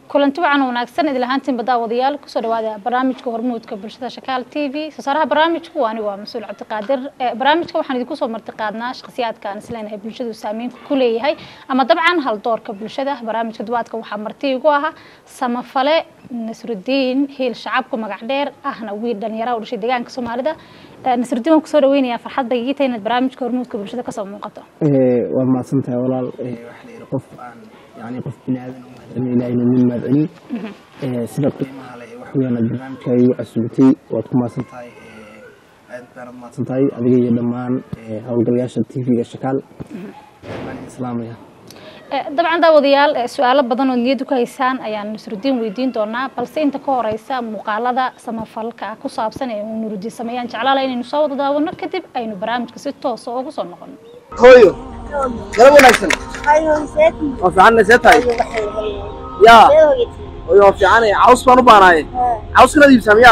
kulanti wacan wanaagsan idil ahaantiin baddaawadayaal kusoo dhawaada barnaamijka hormuudka bulshada shakaal t v soo saaraha barnaamijku anigu waa mas-uul cabdiqaadir barnaamijka waxaan idinku soo martiqaadnaa shakhsiyaadka aan isleenahay bulshadu saameyn ku leeyahay ama dabcan haldoorka bulshada barnaamijka duwaadka waxaa marti igu ahaa samafale nasrudiin hiil shacabku magac dheer ahna wiil dhalinyara u dhashay deegaanka soomaalida nasrudiin waan kusoo dhaweynayaa farxadda igiita inaad barnaamijka hormuudka bulshada kasoo muuqato waa mahadsan tahay walaal waxaa la yidhi qof aan yani qof bini aadan u mahadcelin ilaahina min mahadcelin sida qiimaha leh wax weeyaan aad barnaamijka igu casuubtay waad ku mahadsan tahay aad baanad mahadsan tahay adiga iyo dhammaan howlgalayaasha t v-ga shakaal waan idin salaamaya dabcan daawadayaal su-aalo badan oo niyaddu ku haysaan ayaan nasrudiin weydiin doonaa balse inta ka horeysa muuqaalada samafalka ku saabsan ee uu nurudiin sameeyaan jeclaala inaynu soo wada daawano kadib aynu barnaamijka si toosa ugu soo noqono hooyo galab wanaagsan waa fiicanna see tahay yaa hooyo waa fiicanay caws baan u baanaaye caws kanaad iibsaa miyaa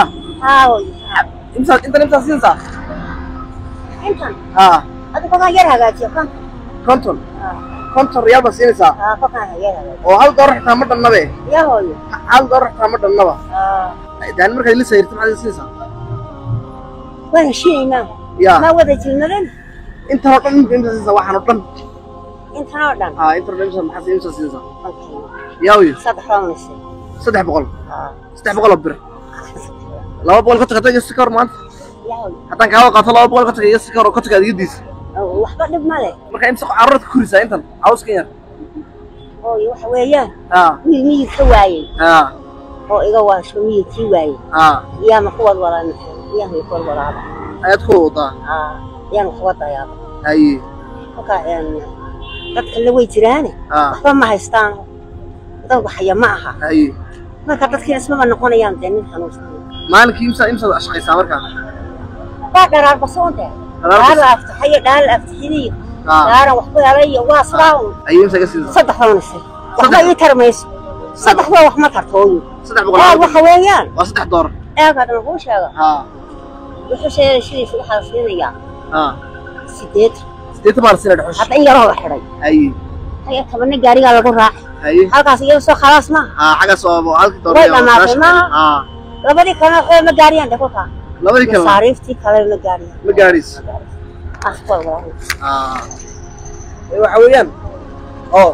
imsaa intan imsaa siinsaa intan haa adiga kolkaan yar hagaajiyo konton konton konton riyaal baa siinaysaa aa kolkaan yar hagaajiyo oo hal doolar xitaa ma dhannabe yaa hooyo hal doolar xitaa ma dhannaba aa daani markaad ila sayirta maxaad ila siinaysaa waan heshiinaynaa yaa ma wada jirnadan intan oo dhan imka imsaa siinaysaa waxaan oo dhan intan oo dhan haa intan oo dhan imsaa maxaa imsaa siinaysaa konton yaa hooyo saddex baan lisay saddex boqol aa saddex boqol oo bir laba boqol ka tagata iyo si ka hor maanta yaa hooyo haddaan kaaga qaato laba boqol ka taga iyo si ka hor oo ka taga adigadiisa oo waxba dhib ma leh marka imsa carruurta ku kurisaa intan cawskan yar hooyo waxa weeyaan haa wiil miyid ka waayey haa oo iga waasho miyidkii waayey haa iyaama kuwad walaan iyaama kuwad walaaba ayaad ku wadaa aa iyaan kuwa dayaaba haye kolkaa een dadka la way jiraane haa waxba ma haystaan dad waxaya ma aha haye marka dadkii ismaba noqonayaan dee nin xanuunsan maalinkii imsa imsaad shaqaysaa markaa baa dharaar basoonte dhaal la aftaxayo dhaal la aftaxiniyo haa dhaaran wax ku helayo waa sidaa un haye imsa ka siisaa saddex baan isay waxba ii tarmayso saddex baa wax ma tarto hooyo saddex boqol eeg laba waxa weeyaan waa saddex doolar eegaadhan kuu sheega haa wuxuu sheegay sidiisa waxaa siinayaa haa sideetan sideetan baa la siinaa dhexosh hadda in yaroo la xidhay haye haya tabana gaarigaa lagu raacay haye halkaas iyada soo khalaas maaha haa xaggaas oo halkii doolar Way iyo dhamaatay, sagaashan. maaha? haa labadii kalena waxba ma gaariyaan de kolkaa labadii kale masaariiftii kale ma gaariyaan ma gaadhayso asbaa walaahi haa ee waxa weeyaan oo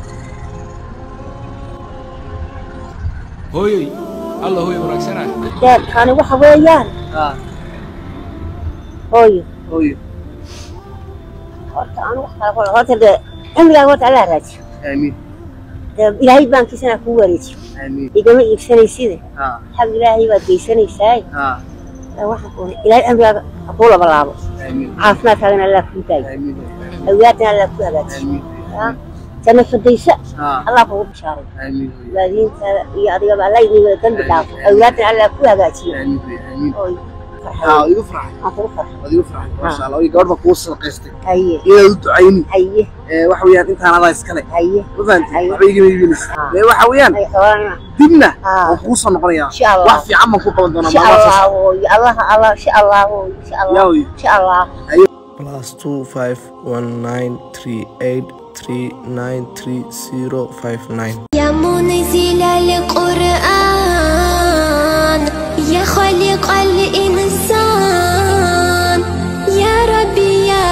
hooyoy alla hooyo wanaagsanaa deerkani waxa weeyaan haa hooyo hooyo horta anu wax kale kole horta dee cimrigaaga horta allaa raajiyo aamiin dee ilaahay baankiisana kuu wareejiyo aamiin igama iibsanayside haa xag ilaahay baad geysanaysaa haa waxaan kuuna ilaahay cimrigaaga ha kuu laba laabo aamiin caafimaadkaagana allaa kuu daayo aamiin awlaadana allaa kuu hagaajiyo aamiin yaa janno fadaysa haa allah kugu bishaaray aamiin waalidiintaada iyo adigaba allah idin wada dambi dhaafo awlaadana allaa kuu hagaajiyo aamiin aamiin ooy haa igu farxay aan kugu farxay waad igu farxay maasha allah oy gabadh baa kuu sadaqaystay haye iyadaa u ducayni haye ee waxa weeyaan intaan adaa iskale haye ma fahanti Ay. waxba igama iibinaysa Ah. ee waxa weeyaan haye xoolana dibna Ah. waan kuu soo noqonayaa Insha Allah. wax fiican baan kuu qaban doonaa insha maalmahaas allah ooy allah allah insha allah ooy insha allah Yaa ooy. insha allah plus two five one nine three eight three nine three zero five nine. يا منزل القرآن يا خالق الإنسان يا ربي يا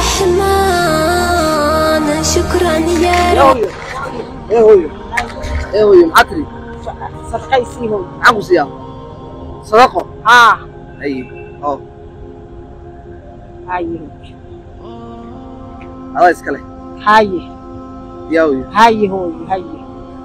رحمن شكرا يا رب ee hooyo ee hooyo maxaa tiri sadaqaysii hooy maxaan ku siiyaa sadaqo haa haye oo haye adaa iskale haye yaa hooyo haye hooy haye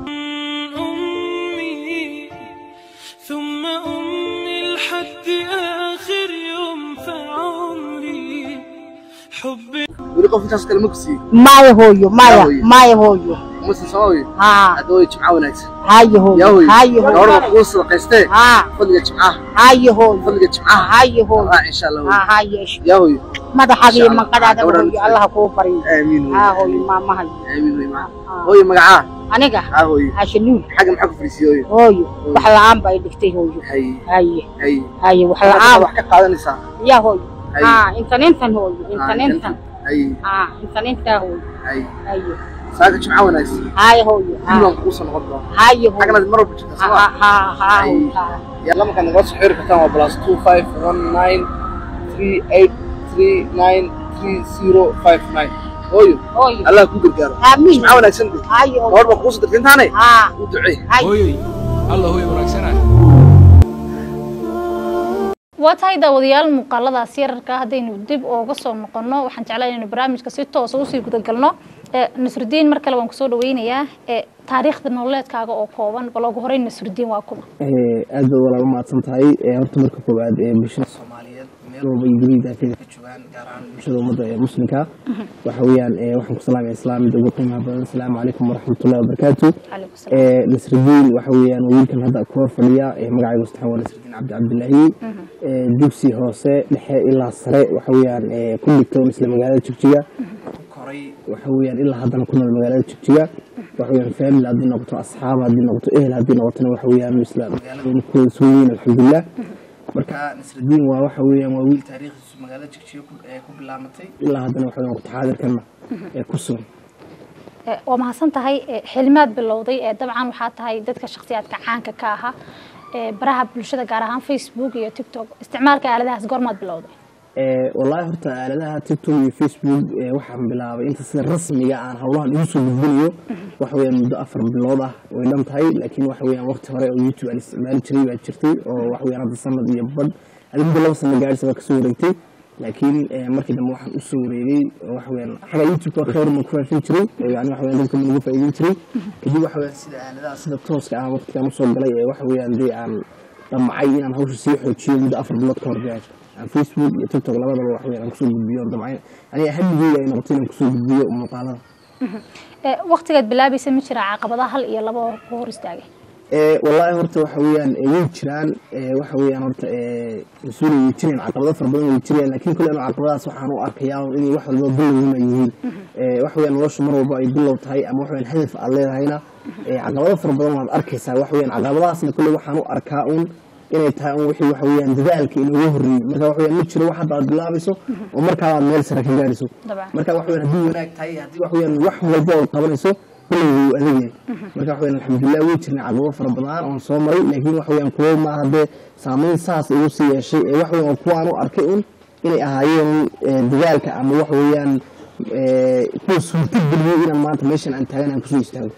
أمي ثم أمي لحد آخر يوم في عمري حبي weli qof intaas kale ma ku siiyey maya hooyo maya Yaa hooyo. maya hooyo musin soo hooyo haa hadda hooyo jimca wanaagsan haye yaa hooyo hooyo haye gabadh baa hooyo kuu sadaqaystee haa fadliga jimcaha haye hooyo fadliga jimcaha haye hooyo raac insha allah haa hooyo haye yaa hooyo madaxaga iyo Insha Allah. manqadaada Gabadhan hooyo allah kuu bariyo aamiin haa hooyo hooyo maamahay aamiin hooyo maca hooyo magacaa aniga haa hooyo hashanuul xagga maxaa ku fariisiyey hooyo hooyo wax la-aan bay dhigtay hooyo haye haye haye haye wax waxaad la-aan wax ka qaadanaysaa yaa hooyo Haye. haa intan intan hooyo intan Ah, intan haye haa intan intaa hooyo haye haye saaga jimca wanaagsan هاي هوي dibaan kugu soo noqon doona هاي هوي xaganaad mar walba jirta ها soo ها هاي yalla markaad nagala soo xiriiri kartaan waa plus two five one nine three eight three nine three zero five nine hooyo هوي allah ku gargaaro آمين jimca wanaagsan de هاي هوي gabadh baa kugu soo dirtay intaane ها u ducee هاي hooyoy alla hooyo wanaagsana waa tahay daawadayaal muuqaaladaas yararka haddaynu dib ooga soo noqono waxaan jeclaa inaynu barnaamijka si toosa usii gudagalno ee nasrudiin mar kale waan kusoo dhaweynayaa ee taariikhda nololeedkaaga oo kooban bal ugu horey nasrudiin waa kuma aad bay walaal umahadsan tahay Eh, horta marka koowaad ee bulshada soomaaliyeed meel walba iyo gurihii daafeeda ka joogaan gaar ahaan bulshada ummadda ee muslimka waxa weeyaan eh, waxaan ku salaamaya islaamida ugu qiimaha badan asalaamu calaykum waraxmatullahi wabarakaatu calaykum salaam Eh, nasridiin waxa weeyaan waa wiilkan hadda ku hor fadhiya eh, magacaygu saxan waa nasridiin cabdi cabdilaahi Eh, dugsi hoose dhexe ilaa sare waxa weeyaan eh, ku dhigtoon isla magaalada jigjiga ku koray waxa weeyaan ilaa haddana ku nool magaalada jigjiga waxa weeyaan family haddii noqoto asxaab haddii noqoto ehel haddii noqotona waxa weeyaan isla magaalada ku wada sugan yihiin alxamdulilah marka nasridiin waa waxa weeyaan waa wiil taariikhdiisu magaalada jigjiga ku- eh, ku bilaamatay ilaa haddana waxa weeyaan waqti xaadirkana ee ku sugan Ee, waa mahadsan tahay ee, xilmaad bilowday ee dabcan waxaa tahay dadka shakhsiyaadka caanka ka aha ee baraha bulshada gaar ahaan facebook iyo tiktok isticmaalka aaladahaas goormaad bilowday Eh, wallaahi horta aaladaha tiktok iyo facebook eh, waxaan bilaabay inta sida rasmiga aan howlahan igu soo gudbinayo waxa weeyaan muddo afar bilood ah way dhan tahay laakiin waxa weeyaan waqti hore oo youtube aan isticmaali jiray baa jirtay oo waxa weeyaan hadda sanad iyo badh adi muddo laba sano gaadhisa baa kasoo wareegtay laakiin eh, markii dambe waxaan usoo wareegay oo waxa weeyaan xagga youtube khayr ma ku faafin jiray oo yani waxa weeyaan dadka ma nagu faa'iidin jiray kadib waxa weeyaan sida aaladaha sida tooska ah waqtigaan usoo galay ee waxa weeyaan dee aan damcay inaan hawsha sii xoojiyo muddo afar bilood ka hor gaadho aan facebook iyo tiktok labadaba wax weeyaan aan kusoo gudbiyo damcay aniga hamigeyga ay noqotay inaan kusoo gudbiyo muuqaalada Ee, waqtigaad bilaabaysa ma jira caqabadaha hal iyo laba oo ku hor istaagay Eh, wallaahi horta waxa weeyaan eh, way jiraan eh, waxa weeyaan horta eh, mas-uul way jireen caqabado fara badan way jireen laakiin kule anu caqabadahaas waxaan u arkayaa inay wax walba bilowguna yihiin Eh, waxa weeyaan noloshu mar walba ay bilow tahay ama waxa weeyaan hadaf aad leedahayna eh, caqabado fara badan waad arkaysaa waxa weeyaan caqabadahaasna kule waxaan u arkaa un inay tahay un wixii waxa weeyaan dadaalka inooga horreeyey marka waxa weeyaan ma jiro wax hadda aad bilaabayso oo markaa aad meel sare ka gaadhayso Dabcan. marka waxa weeyaan haddii wanaag tahay haddii waxa weeyaan wax walba ood qabanayso kulley wuu adag yahay marka waxa weeyaan alxamdulilah way jirnay caqabado fara badan oon soo maray laakiin waxa weeyaan kuwo ma haddee saameyn saas igu sii yeeshay ee waxa weeyaan kuwa aan u arkay un inay ahaayeen eh, dadaalka ama waxa weeyaan eh, kuwa suurta geliyey inaan maanta meeshan aan taagan aan kusoo istaago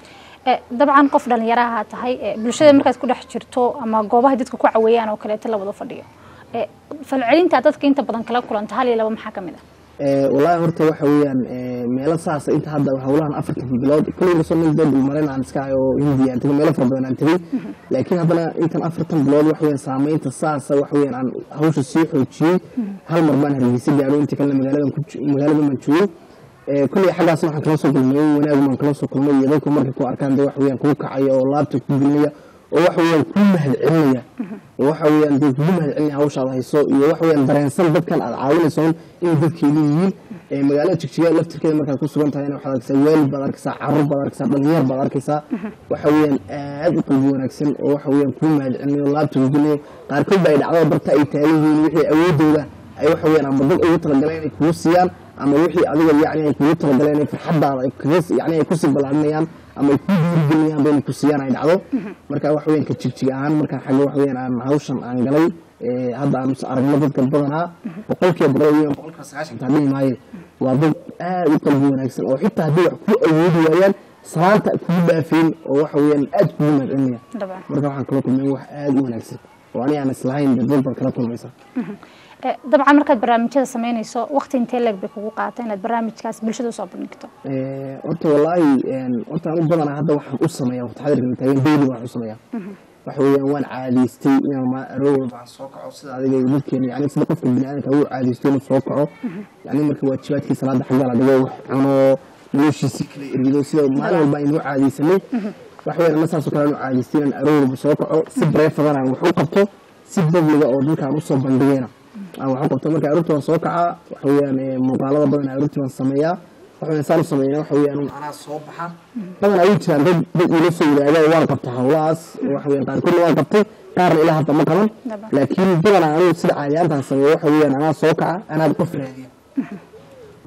Ee, dabcan qof dhalinyaraha tahay ee, bulshada markaad ku dhex jirto ama goobaha dadka ku caweeyaan oo kaleeto la wada fadhiyo Ee, falcelinta dadka inta badan kala kulanta hal iyo laba maxaa ka mid ah Eh, wallaahi horta waxa weeyaan eh, meelo saasa inta hadda howlahan afartan bilood kulliga soo mid dad maran aan iska hayo oo hindiya aan tegay meelo fara badan aan tegay laakiin haddana intan afartan bilood waxa weeyaan saameynta saasa waxa weeyaan aan hawsha sii xoojiyey hal mar baan hargeysa gaadho inta kalena magaaladan ku jo- magaaladan baan joogay Eh, kulley xaggaas waxaan kala soo kulmay wanaag baan kala soo kulmay iyo dadku markay ku arkaan de waxa weeyaan kugu kacaya oo laabta ku gelinaya oo waxa weeyaan kuu mahad celinaya oo waxa weeyaan dee kugu mahad celinaya hawshaad hayso iyo waxa weeyaan dareensan dadkan aad caawinayso un inay dadkeeni yihiin Eh, magaalada jigjiga laftirkeeda markaad ku sugan tahayna waxaad arkaysaa waalid baad arkaysaa carruur baad arkaysaa dhalinyar baad arkaysaa waxa weeyaan aad u qalbi wanaagsan oo waxa weeyaan kuu mahad celinayo laabta ku gelinayo qaarkood ba ay dhacdo barta ay taagan yihiin wixii awoodooda ay waxa weeyaan ama dad ugu talagaleen inay kugu siiyaan ama wixii adiga yacni ay kugu talagaleen inay farxaddaada ay kaga yacni ay kusii ballaarinayaan ama ay kuu dhiirigelinayaan ba inay ku siiyaan ay dhacdo marka waxa weeyaan ka jigjig ahaan markaan xagga waxa weeyaan aan hawshan aan galay ee, hadda aan is aragno dadka badanaa boqolkiiba boqol weeyaan boqolkiiba sagaashan taa dhihi maaye waa dad aad u qalbi wanaagsan oo xitaa haddii wax ku awoodi waayaan salaanta kugu dhaafeen oo waxa weeyaan aad kugu mahadcelinaya dabcan marka waxaan kala kulmay wax aad u wanaagsan oo ani aan islahayn dad dad baad kala kulmaysaa Ee, dabcan markaad barnaamijyada sameynayso waqti intee leeg bay kugu qaata inaad barnaamijkaas bulshada usoo bandhigto Eh, horta wallaahi een, horta aan u badanaa hadda waxaan u sameeyaa waqti xadirkan taagan daily waan u sameeyaa waxa weeyaan waan caadaystay inaan ma arow walba aan soo kaco sida adiga iyo dadkeena yani sida qofka biniaadamka uu caadaysto inuu soo kaco yani marka waajibaadkii salaada xagga la dhigo wax cuno noloshiisii kala erido sida maalin walba aynu u caadaysanay waxa weeyaan ana saasoo kale aan u caadaystay inaan arow walba soo kaco si bareefadan aan wax u qabto si babliga oo dadkaan usoo bandhigayna aan wax u qabto marka aroortii waan soo kacaa waxa weeyaan eh, muuqaalada badan aroortii waan sameeyaa waxa weeyaan saan u sameeyna waxa weeyaan un anaa soo baxa badan ay jiraan dad dad ila soo wadaaga waan qabta hawlahaas waxa weeyaan qaarkoodna waan qabtay qaarna ilaa hadda ma qaban Dabcan. laakiin badanaa anigu sida caadiyaantaan sameeyo waxa weeyaan anaa soo kaca anaa qof raadiya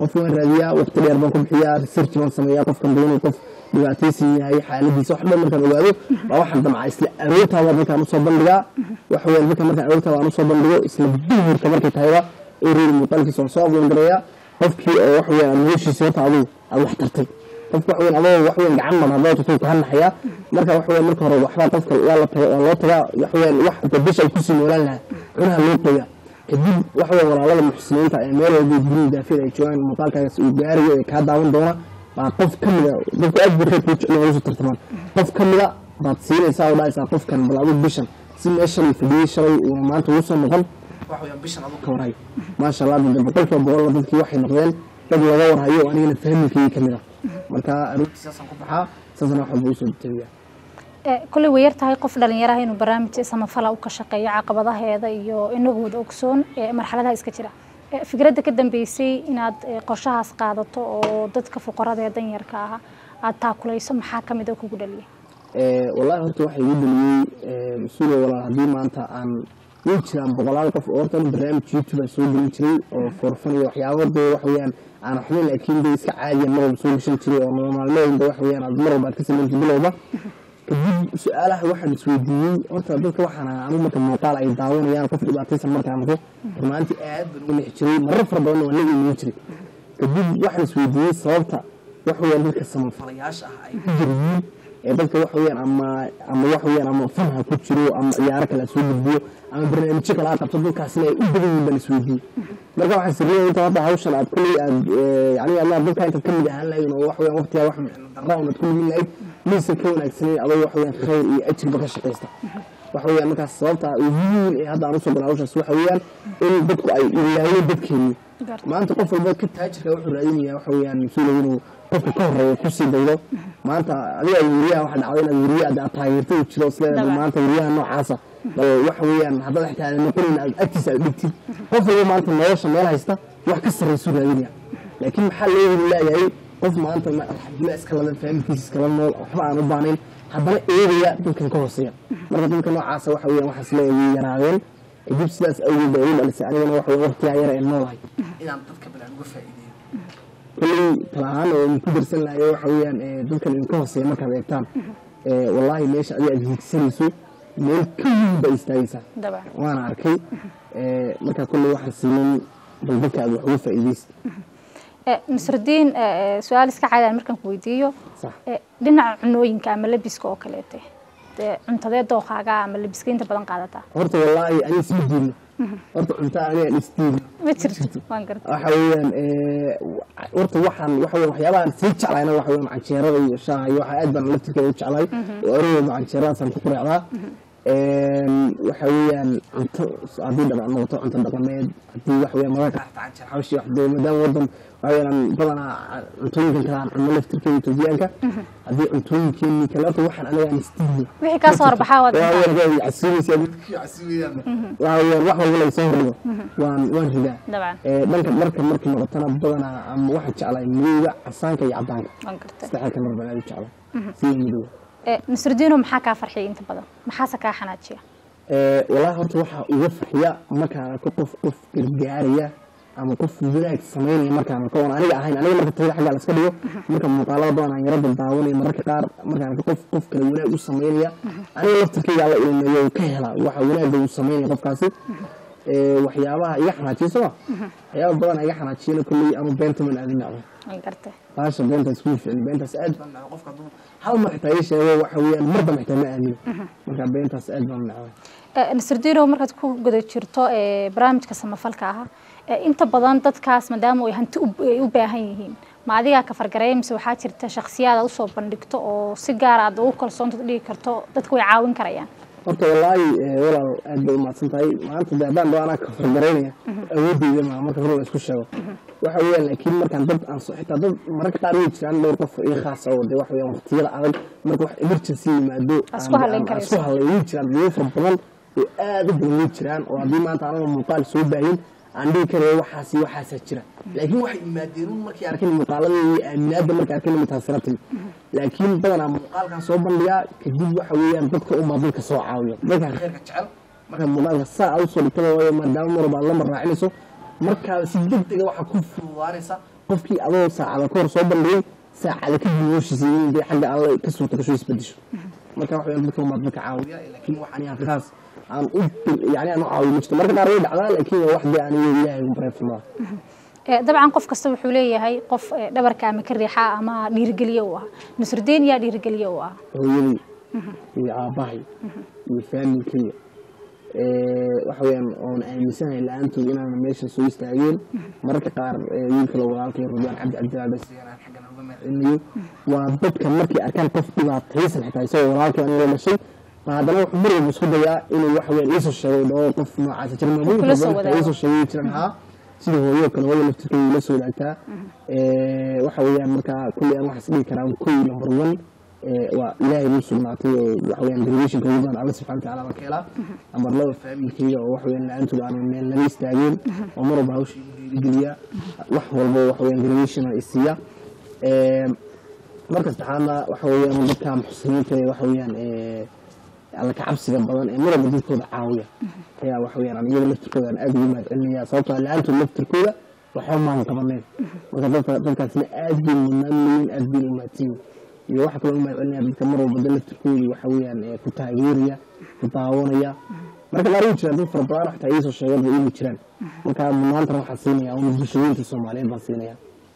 qof waan raadiyaa waqti dheer baan ku bixiyaa research baan sameeyaa qofkan doonay qof dhibaataysan yahay xaaladiisa wax dhan markaan ogaado baa waxaan damcaa isla aroortaada markaan usoo bandhigaa waxa weeyaan marka markaan aroortaada aan usoo bandhigo isla duhurka markay tahayba ereeri muuqaalkiisa waan soo ablangareeyaa qofkii oo waxa weeyaan noloshiisa horta adigu aad wax tartay qofka waxa weeyaan adoo wax weeyaan gacan mar haddoo tutuu ka hanaxayaa marka waxa weeyaan marka hore waxbaa qofka waa la tagaa waa loo tagaa waxa weeyaan wax dabisha ay kusii noolaan lahaa cunaha loo qoyaa kadib waxa weeyaan walaalada muxsiniinta ee meel walba gurigi daafiyada ay joogaan muuqaalkaas uu gaarayo ee kaa daawan doona baa qof ka mida dadku aad buu reer kuu jecel ugu soo tartamaan qof ka mida baad siinaysaa oo dhahaysaa qofkan bal adigu bishan si meeshan uu fadhiyey shalay uuna maanta ugu soo noqon waxa weeyaan bishan adigu ka warhayo maasha allah dad boqolkiiba boqol dadkii waxay noqdeen dad laga warhayo anigana fahmilkayga ka mid ah marka aroortii saasaan ku baxaa saasana wax walba usoo tabiyaa kulley way yar tahay qof dhalinyaraha inuu barnaamij samafala u ka shaqeeyo caqabadaheeda iyo inagu wada ogsoon marxaladaha iska jira fikradda ka dambeysay inaad qorshahaas qaadato oo dadka fuqarada ee danyarka ah aad taakulayso maxaa ka mid a kugu dhaliyay wallahi horta waxaa igu dhaliyey mas-uula walaal haddii maanta aan way jiraan boqolaal qof oo horta barnaamij youtube aan soo gelin jiray oo forfan iyo waxyaabo dee wax weeyaan aan waxbayn laakiin dee iska caadiya mar walba soo gashan jiray oo nolol maalmeedba wax weeyaan aad mar walba aad ka samaynta bilowba kadib su-aalaha waxaan isweydiiyey horta dadka waxaan anu marka muuqaal ay daawanayaan qof dhibaataysan markaan arko rumaantii aad baan uga nexi jiray marar fara badan waa naga imaan jiray kadib waxaan isweydiiyey sababta wax weeyaan dadka samafalayaasha ah ay ku jiryiin ee dadka wax weeyaan ama ama wax weeyaan ama fanha ku jiro ama ciyaaro kale soo gudbiyo ama barnaamijyo kale aad qabto dadkaasina ay u badan yihiin baan isweydiiyey marka waxaan sirriyay inta hadda hawshan aad kulley aad yani allah dadka intaad ka mid ahaan lahayn oo wax weeyaan waqtigaa wax micno darra unaad ku lumin lahayd maysan ka wanaagsanayn adoo wax weeyaan khayr iyo ajirba ka shaqaysta waxa weeyaan markaas sababta ugu weyn ee hadda aan usoo galay hawshaas waxa weeyaan in dadku ay ilaahiyeen dadkeennii maanta qof walba ka taajirka wuxuu raadinayaa waxa weeyaan mas-uula inuu qofka ka horeeya kusii daydo maanta adiga weriyaha waxa dhacday inaad weriya aad taageerta u jiro isleedahay maanta weriyaha noocaasa bal waxa weeyaan haddaad xitaa aadan noqonayn aad agtiisa aad dhigtid qof walba maanta nolosha meel haysta wax ka sarraysuu raadinaya laakiin maxaa loo heli leeyahay qof maanta alxamdulilah iska ladan fahamkiisa iskala nool waxba aan u baanayn haddana eegaya dadkan ka hooseeya marka dadka noocaasa waxa weeyaan waxaas leeyahay yaraadeen dib sidaas awgeed baa igu dhalisay anigana waxa weeyaan waqtigaa yara ee noolahay inaan dadka balaan uga faa'iideeyo kolley tala ahaan oo idinku darsan lahayo waxa weeyaan dadkan idinka hooseeya markaad eegtaan wallaahi meesha adiga aad hiigsanayso meel ka weyn baa istaagaysaa waana arkay marka kolley waxaan siinin bal dadka aad wax uga faa'iidaysid nasrudiin su-aal iska caadaan markaan ku weydiiyo dhinaca cunooyinka ama labiska oo kaleete dee cuntadee dooqaaga ama labiska inta badan qaadataa horta wallaahi aniga isma diidno horta cunta aniga isdiidno ma jirto waan garta waxa weeyaan horta waxaan waxa weeyaan waxyaabahan sii jeclayna waxa weeyaan canjeerada iyo shaaha iyo waxa aad baan laftirkeeda u jeclay oo orowba canjeeradaasaan ku qureecdaa waxa weeyaan cunto haddii dhaqan noqoto cunto dhaqameed haddii wax weeyaan mararka qaar canjeer xawshi wax dee maadaama wadan waxa weeyaan badanaa cuntooyinkan kale aan cunno laftirkeeda etoobiyaanka haddii cuntooyinkeeni kale horta waxaan aniga aan istiidno wixii kaa soo horbaxaa waad casuumaysa waxa weeyaan wax walba laga soo hordhigo waan waan ridaa dabcan dhanka dharka markii noqotona badanaa ama waxaan jeclahay midowga casaanka iyo cadaanka waan garta saddexda kalar baan aad u jeclay sida midowga nasrudiino maxaa kaa farxiyay inta badan maxaase kaa xanaajiya wallaahi horta waxaa uga farxiya markaan arko qof qof gargaaraya ama qof wanaag samaynaya markaan arko oon aniga ahayn aniga marka tayada xaggaa laska dhigo marka muuqaalada badan aan yarada daawanayo mararka qaar markaan arko qof qof kale wanaag u samaynaya aniga laftirkayga la ilmeeyo ka hela waxa wanaagga uu samaynaya qofkaasi waxyaabaha iga xanaajiya soma waxyaaba badan iga xanaajiyana kolley anu beenta man aadin nacdo waan garta baasha beentaas kuma ficni beentaas aad baan nacdo qofka hadduu hal mar xitaa ii sheego waxa weeyaan mar dambe xitaa ma aamino marka beentaas aad baan nacday nasrudiino markaad ku guda jirto barnaamijka samafalka ah inta badan dadkaas maadaama ay hanti ay u baahan yihiin ma adigaa ka fargareeya mise waxaa jirta shakhsiyaad aad usoo bandhigto oo si gaar aad ugu kalsoonta dhigi karto dadka way caawin karayaan horta wallaahi walaal aad bay umahadsan tahay maanta de haddaan dhao anaa ka fargaraynaya awoodeyda maa marka hore la isku sheego waxa weeyaan laakiin markaan dad aan so xitaa dad mararka qaar way jiraan dhowr qof ii khaas oo de waxa weeyaan waqtiyada adag marka wax emergency yimaado Isku halayn aan- aan karayso. isku halay way jiraan dadyo fara badan oo aad u badan way jiraan oo haddii maanta anaga muuqaal soo baahin aan dhihi karayo waxaas iyo waxaasaa jira laakiin waxay imaadeen un markay arkeen muuqaalada iyo aaminaadda markay arkeen mutaasira timi laakiin badanaa muuqaalkan soo bandhigaa kadib waxa weeyaan dadka unbaa dadka soo caawiyo dadka khayrka jecel marka muuqaalka saa aad usoo dhigtada waayo maadaama mar walba aad la mar raacinayso markaaba si deg dega waxaa ku fududaanaysa qofkii adoo saacada ka hor soo bandhigay saacada kadib noloshiisa in dee xagga alle ka suurta gasho isbedesho marka wax weeyaan dadka umaad dadka caawiya laakiin waxaan yahay khaas aan u yani aan u caawiyo ma jirto marka qaar way dhacdaa laakiin waa wax dee aniga ilaahay ugu bareefsamaa Ee, dabcan qof kasta wuxuu leeyahay qof ee, dhabarka ama ka riixa ama dhiirigeliye u ah nusrudiin yaa dhiirigeliye u ah hooyadii iyo aabbahay iyo faamilkayga waxa weeyaan oon aaminsanahay la-aantood inaan meesha soo istaageen mararka qaar ee, wiilka la walaalkay rudwaan cabdi cabdilaal basigaan xaggan uga mahadcelinayo waa dadka markay arkaan qof dhibaataysan xitaa isagoo walaalkay aniga la dhashay ma haddana wuxuu mar walba isku dayaa inuu waxa weeyaan iisoo sheegay dhoo qof noocaasa jira Kula soo maamuulka wadaago. iisoo sheegay jiran haa sida hooyo kale hooyo laftirkeeda ila soo wadaagtaa Ee, waxa weeyaan markaa kulli aan waxaas dhihi karaa kow number one ee, waa ilaahay nuu sugnaatay oo waxa weeyaan derivationka ugu badan alla subxana watacaala baan ka helaa number laba faamilkayga oo waxa weeyaan la-aantood aanan meel naga istaageen oo mar walba hawsha igu dhiirigeliya wax walba waxa weeyaan derivation isiiya Ee, marka saddexaadna waxa weeyaan dadka muxsiniinta ee waxa weeyaan ee, alla ka cabsiga badan ee mar walba dadkooda caawiya ayaa waxa weeyaan aan iyaga laftirkooda aan aad ugu mahadcelinaya sababtoo ah la-aantood laftirkooda waxba maan qabaneen marka dadka dadkaasna aad bay mudnaanyihiin aad bay u mahadsanyihin iyo waxa kaloo u mahadcelinaya dadka mar walba dad laftirkooda waxa weeyaan ee ku taageeraya ku daawanaya marka qaar way jiraan dad fara badan xataa iisoo sheegeen bay inay jiraan marka mudnaantana waxaan siinaya una bulshooyinka soomaaliyeed baan siinaya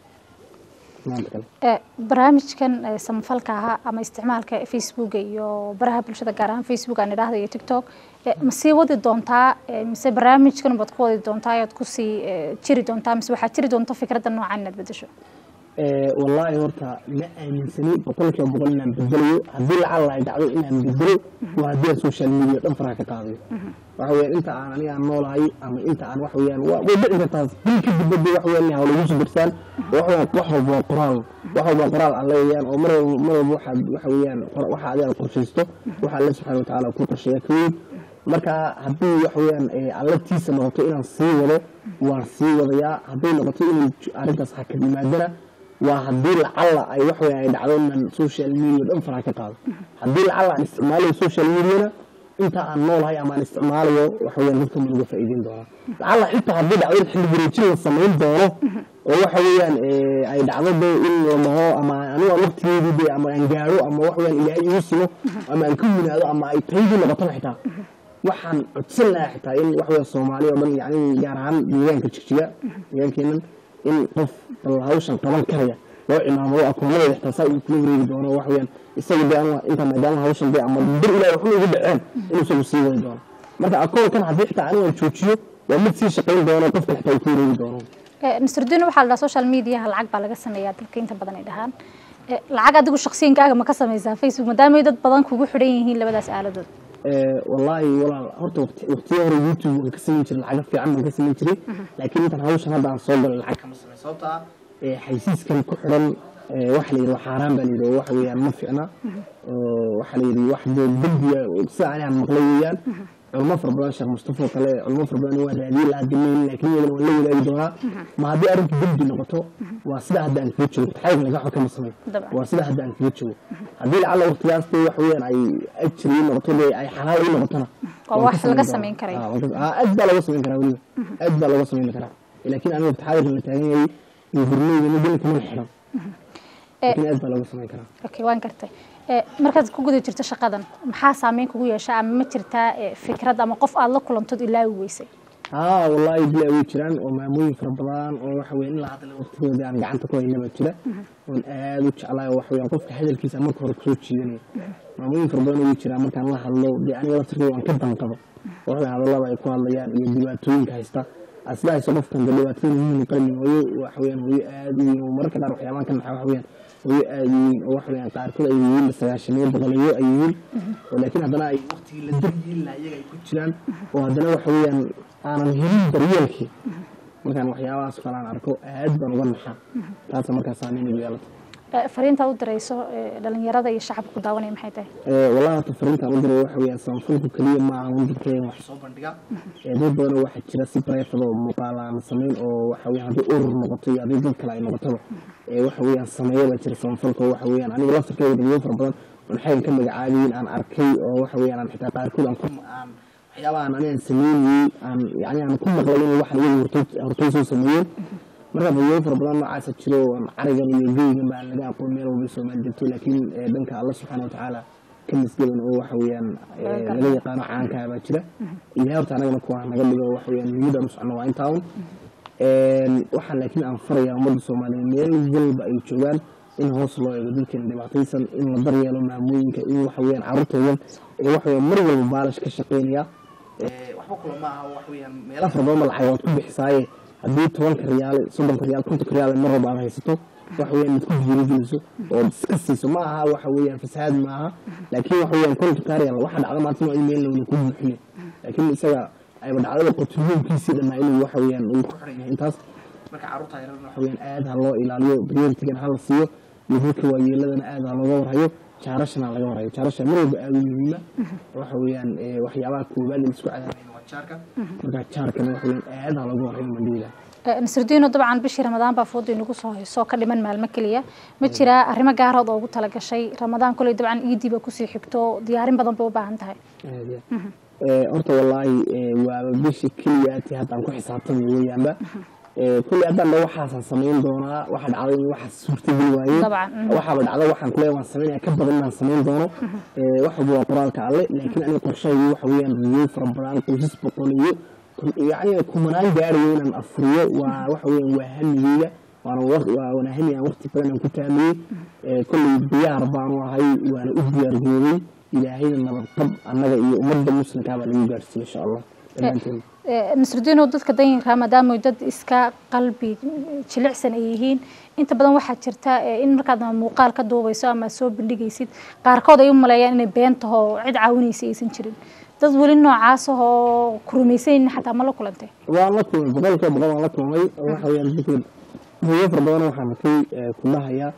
mudnaanta kale Ee, barnaamijkan ee, samafalka ahaa ama isticmaalka facebooka iyo baraha bulshada gaar ahaan facebook aan idhaahda iyo tiktok ee, ma sii wadi doontaa ee, mise barnaamijkan baad ku wadi doontaa ayaad kusii ee, jiri doontaa mise waxaad jiri doonta fikradda noocan inaad bedesho Ee, wallaahi horta ma aaminsani boqolkiiba boqol inaan bedelayo haddii lacala ay dhacdo inaan bedelo waa haddii aan social media dhan faraha ka qaadayo waxa weeyaan inta aan aniga aan noolahay ama inta aan waxa weeyaan waa way dhici kartaa bil kadib badda waxa weeyaan hawla igu soo dirsaan wax walba wax walba waa qoraal wax walba waa qoraal alle weeyaan oo mar walba mar walba waxaad waxa weeyaan qor- waxa adiga aad qorshaysto waxa alle subxaana watacaala ku qorsheeya ka weyn marka haddii waxa weeyaan ee, alle tiisa noqoto inaan sii wado waan sii wadayaa hadday noqoto inay j- arrintaas hakad yimaadana waa haddii lacalla ay wax weeyaan ay dhacdo inaan social media dhan faraha ka qaado haddii lacalla aan isticmaalayo social mediana inta aan noolahay ama aan isticmaalayo waxa weeyaan dadka ma uga faa'iideyn doonaa lacalla xitaa haddii dhacdo in xilli wareejin la samayn doono oo waxa weeyaan ee, ay dhacdo de in la dhaho ama anigu aan waqtigeedii de ama aan gaadho ama wax weeyaan ilaahay igu simo ama aan ka winaado ama ay taydii noqotaba xitaa waxaan codsan lahaa xitaa in wax weeyaan soomaaliya oo dhan yacni gaar ahaan deegaanka jigjiga deegaankeenan in qof bal hawshan qaban karaya loo cimaamado akoonnadeeda xitaa saa uu kula wareegi doono wax weeyaan isaga de ama inta maadaama hawshan de ama bir ilaah waxba igu dhaceen inuu isagu sii wadi doono marka akoonkan haddii xitaa aniga aan joojiyo waa mid sii shaqayn doono qofka xitaa uu ku wareegi doono Ee, nusrudiin waxaa la dhahaa social mediaha lacag baa laga sameeyaa dadka inta badan ay dhahaan Ee, lacag adigu shakhsiyankaaga ma ka samaysaa facebook maadaama ay dad badan kugu xidhan yihiin labadaas aaladood Ee, wallaahi walaal horta waqti- waqtiyo hore youtube waan ka samayn jiray lacago fiican baan ka samayn jiray laakiin intan hawshan hadda aan soo galay lacag kama samay sababta ah ee, xaysiiskan ku xidhan ee, waxa la yidhi waa xaaraan baa la yidhi oo waxa weeyaan ma fiicna oo waxa la yidhi wax dee dembiga sida ani aan maqlay weeyaan culmo fara badan sheekh mustafa oo kale culmo fara badan waa raadiyey la hadinayn laakiin iyadana waan la wadaagi doonaa ma haddii arrinku dembi noqoto waa sida hadda aan kaga joogo taxayga laga xo kama samay Dabcan. waa sida hadda aan kaga joogo haddii lacala waqtigaas dee wax weeyaan ay ajri ii noqoto dee ay xalaal ii noqotona Waa waan wax ka laga doonaa. samayn karayo. Ah, waan ka- ah, aad baa laga samayn karaa weliba aad baa laga samayn karaa laakiin aniga taxayga la taagan yahay iyo hurnayga midna kama xiran laakiin aad baa laga samayn karaa okay waan gartay Ee, markaad ku guda jirto shaqadan maxaa saameyn kugu yeesha ama ma jirtaa ee, fikrad ama qof aad la kulantood ilaawi weysay haa wallaahi bilaa way jiraan oo maamooyin fara badan oo waxa weeye in la hadla waqtigoodii aan gacanta ku haynaba jira oon aad u jeclahay oo waxa weeyaan qofka hadalkiisa marka hore kusoo jiidanaya maamooyin fara badan way jiraan markaan la hadlo dee aniga laftirkeyga waan ka danqado waxay hadallada ay ku hadlayaan iyo dhibaatooyinka haysta asla hayso qofkan dee dhibaatada muhiim qalin hooyo waxa weeyaan hooyo aad u weyn oo mararka qaar waxyaabahan ka naxa waxa weeyaan hooyo aad u weyn oo waxa weeyaan qaarkood ay yihiin sagaashaniyo boqolayo ay yihiin oo laakiin haddana ay waqtigii la daryeeli lahaa iyaga ay ku jiraan oo haddana waxa weeyaan aanan helin daryeelkii markaan waxyaabahaas kale aan arko aad baan uga naxaa taasa markaa saameyn igu yeelata Ee, fariinta u dirayso ee, dhalinyarada iyo shacabka ku daawanaya maxay tahay Ee, wallahi horta fariintaan u diray waxa weeyaan samafalku keliya ma aha un dadkeen wax soo bandhiga ee dad badan waxaa jira si private oo muuqaal aan samayn oo waxa weeyaan haddii urur noqoto iyo haddii dad kale ay noqotaba ee waxa weeyaan sameeya baa jira samafalka oo waxa weeyaan aniga laftirkeyga dadweyne fara badan oon xayan ka magacaabiyin aan arkay oo waxa weeyaan aan xitaa qaarkood aan ku aan waxyaabaha aan anigaan sameynayey aan yani aan ku maqlay inay waxan iyagu hortay hortay soo sameeyeen marka dadweyne fara badan noocaasa jiro oo carigan iyo geygan baa laga aqoon meel walba soomaali jirto laakiin eh, dhanka alla subxaana watacaala ka misgaban oo waxa weeyaan eh, laga yaqaano caankaa baa jira ilahay horta anagana kuwa naga dhigo waxa weeyaan muhiimada u socno waa intaa un waxaa laakiin aan farayaa ummadda soomaaliyeed meel walba ay joogaan in hoos loo eego dadkeena dhibaataysan in la daryeelo maamooyinka in waxa weeyaan carruurtoodan ee waxa weeyaan mar walba baalash ka shaqeynaya Eh, waxba kula ma aha waxa weeyaan meelo fara badan ba lacag waad ku bixisaaye haddii tobanka riyaal soddonka riyaal kontonka riyaal mar walba aad haysato waxa weeyaan mid ku dhiirigeliso oo iska siiso ma aha waxa weeyaan fasahaad ma aha laakiin waxa weeyaan kontonka riyaal waxa dhacda maanta in meel lawada ku buuxiyo laakiin isaga ayba dhacdada qotulyoonkiisii dhanaa inuu waxa weeyaan uu ku xiran yahay intaas marka carruurta yaran waxa weeyaan aad ha loo ilaaliyo prioritigan ha la siiyo iyo dadka waayeeladana aad ha looga warhayo jaarashana laga warhayo jaarasha mar walba aad u muhiima waxa weeyaan eh, waxyaabaha koowaad ee laisku cadaabayna waa jaarka marka jaarkana waxa weeyaan aad ha looga warhayo mandhiila nasrudiino dabcan bishii ramadaan baa fooda inagu soo hayso ka dhiman maalmo keliya ma jiraa arrimo gaarood oo ugu talagashay ramadaan koley dabcan iidiiba kusii xigto diyaarin badan bay u baahan tahay aad iyo aad. Eh, horta wallaahi eh, waaba bisha keliya ati haddaan ku xisaabtamay weeyaanba Eh, kulli haddaan dha waxaasaan samayn doonaa waxa dhacday in waxaas suurtageli waaye Dabcan, mhm. waxaaba dhacda waxaan kuleeya waan samaynaya ka badan inaan samayn doono Eh, wax walba waa qoraalka alle laakiin aniga qorshahaygu waxa weeyaan riyow fara badan qoysas boqol iyo kun- yacni kumanaan gaarayo inaan afuriyo waa waxa weeyaan waa hamigeyga waana wa- waa waana hami aan waqti badan aan ku taamiyey Eh, kolley diyaar baanu ahay waana u diyaargoobay ilaahayna nabadqab annaga iyo ummadda muslimkaa baa lagu gaarsiiye insha allah dhammaanteen nasrudiino dadka danyarka maadaama dad iska qalbi jilicsan ay yihiin inta badan waxaa jirta eh, in markaad muuqaal ka duubayso ama soo bandhigaysid qaarkood ay u maleeyaan inay been taho cid caawinaysa aysan jirin dad weli noocaas ahoo ku rumaysanaynin xataa ma la kulantay waan la kulmay boqolkiiba boqol waan la kulmay oo waxa weeyaan dadka hooyo fara badan waxaan arkay eh, kulahayaa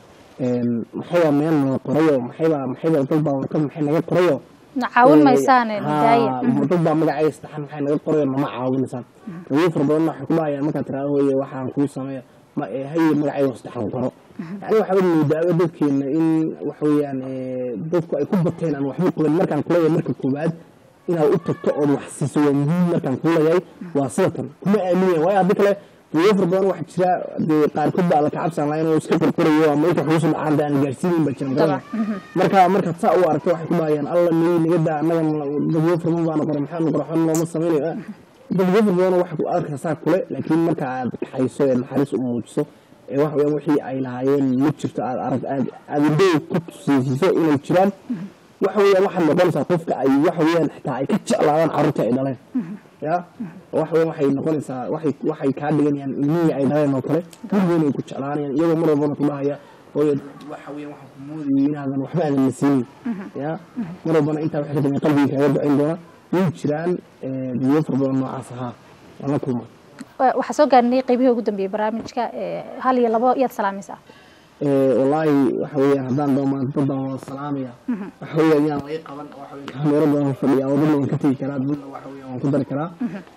maxaybaa meel nala qorayo maxaybaa maxaybaa dad baa warqad maxay naga qorayo na caawin maysaane Haa, nidaaya dad baa magacayga saddexan maxay naga qorayo nama caawinaysaan hooyo fara badan waxay kulahayaan markaad tiraado hooye waxaan kuu sameeya ma eh, haye magacayga saddexan qoro yani waxaa moodaa dadkeena in waxa weeyaan eh, dadku ay ku bateen aan waxba qaban markaan kuleeyahay marka koowaad inaad u tagto ood wax siiso waa muhiim markaan kuu leeyahay waa sidatan kuma aaminaya waayo haddii kale hooyo fara badan waxaa jira dee qaarkood baa alla kacabsan lahayn oo iska qorqorayo ama inta xuusu dhacaan dee aan gaarsiinayn baa jiran Dabcan. marka markaad saa u aragto waxay ku dhahayaan alla nay naga daa annaga dadyo fara badan baana qoray maxaanu qora xon looma samaynayo dadyo fara badan waxa ku arkaysaa saa kule laakiin marka aad kaxayso ee naxariis u muujiso ee waxa weeyaan wixii ay lahaayeen ma jirto aad arag aad aad indhow ku tusiisiso inay jiraan waxa weeyaan waxaad noqonaysaa qofka ay waxa weeyaan xitaa ay ka jeclaadaan carruurta ay dhaleen ya waxa weeyaan waxay noqonaysaa waxay waxay kaa dhiganayaan ilmihii ay dhaleen oo kale gurigoona ay ku jeclaanayaan iyagoo mar walbana ku dhahaya hooyo waxa weeyaan waxaan ku moodayay inaadan waxba aadan na siinin ya mar walbana intaa waxay ka dambeyn qalbiga kaaga ducayn doona way jiraan eh, biyo fara badan noocaas ahaa waan la kulmaa Eh, waxaa soo gaarnay qeybihii ugu dambeeyey barnaamijka eh, hal iyo labo yaad salaamaysaa Eh, wallaahi waxa weeyaan haddaan doomaan dad baan wada salaamaya waxa weeyaan yaan laga qaban waxa weeyaan kameero badan fadhiya wadada waan ka tegi karaa dadna waxa weeyaan waan ku dari karaa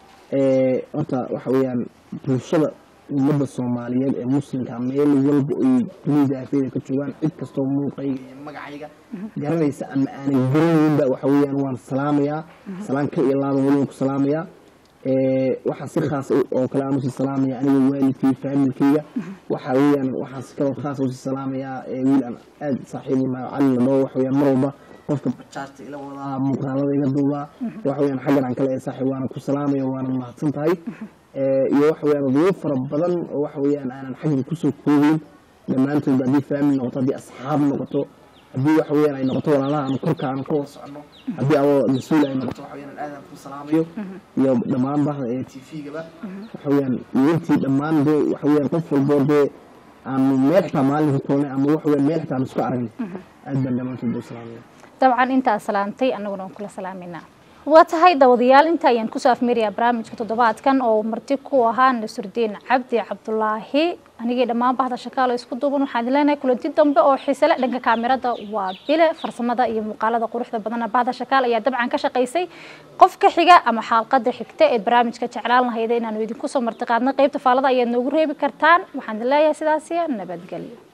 Eh, horta waxa weeyaan bulshada ummadda soomaaliyeed ee muslimka meel walba ay dunida afeeda ka joogaan cid kastoo muuqayga iyo magacayga garanaysa ama aanan garanayninba waxa weeyaan waan salaamayaa salaan ka iyo laaban weliban ku salaamayaa Eh, waxaa si khaas u- oo kale aan usii salaamaya aniga waalidkay faamilkayga waxa weeyaan waxaan si kaloo khaas usii salaamayaa eh, wiil aan aad saaxiib u nahay cali la dhaho waxa weeyaan mar walba qofka bajaajta ila wadaa muuqaalada iga duubaa waxa weeyaan xaggan aan kale ee saaxiib waana ku salaamaya waana mahadsan tahay Eh, iyo waxa weeyaan odayo fara badan oo waxa weeyaan aanan xaggan kusoo koobayn dhammaantoodba haddii faamil noqoto haddii asxaab noqoto haddii waxa weeyaan ay noqoto walaalaha ama korka aan ka wada socono haddii adoo mas-uul ay noqoto waxa weeyaan aadaan ku salaamayo iyo dhammaan bahda ee t v-gaba waxa weeyaan iyo intii dhammaan dee waxa weeyaan qof walboo dee aanu meel xitaa maalin ku kulnay ama waxa weeyaan meel xitaa aan isku aragnay aad baan dhammaantood u salaamaya dabcan intaa salaamtay annaguna waan kula salaamayna waa tahay dawadayaal inta ayaan kusoo afmeerayaa barnaamijka toddobaadkan oo marti ku ahaa nasrudiin cabdi cabdulaahi anigii dhammaan bahda shakaalo isku duuban waxaan idin leenahay kulanti dambe oo xiisale dhanka kaamirada waa bile farsamada iyo muuqaalada quruxda badana bahda shakaal ayaa dabcan ka shaqaysay qofka xiga ama xaalqada xigta ee barnaamijka jeclaan lahayda inaanu idinku soo martiqaadno qeybta faalada ayaad noogu reebi kartaan waxaan idin leeyahay sidaasiya nabadgelyo